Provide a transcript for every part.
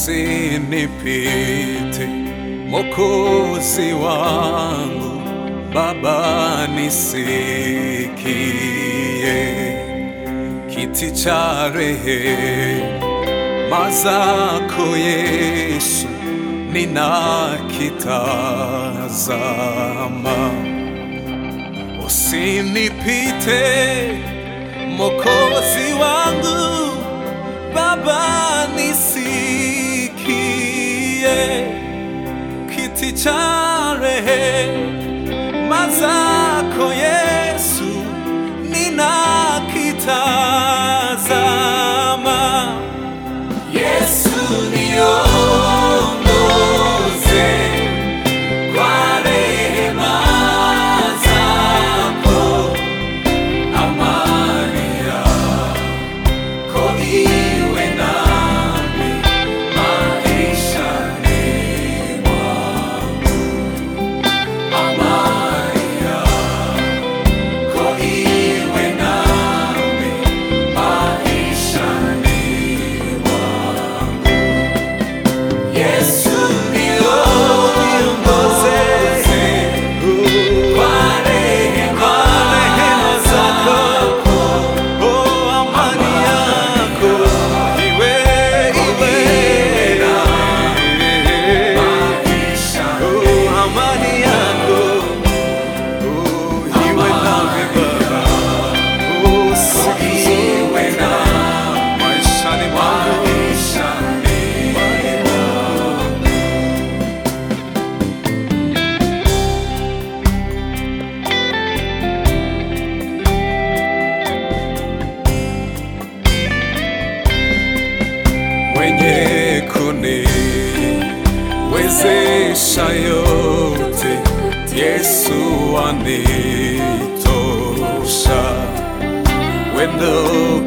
usinipite Mokozi wangu Baba nisikie kiti cha rehema zako Yesu ninakitazama, usinipite Mokozi wangu Baba nisikie kiti cha rehema zako Yesu ninakitazama. Yesu niongoze kwa rehema zako, amani yako iwe nami maishani mwangu, amani yako iwe nami maishani mwangu. Yesu niongoze kwa rehema zako, oh, amani yako iwe iwe oh, amani yako oh, iwe nami Baba, oh, siku zote maishani mwangu mwenye kuniwezesha yote, Yesu anitosha, wendo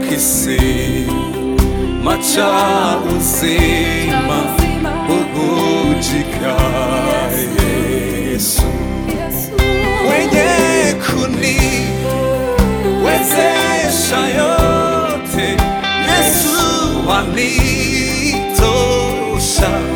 kisima cha uzima bubujika Yesu mwenye kuniwezesha yote, Yesu anitosha,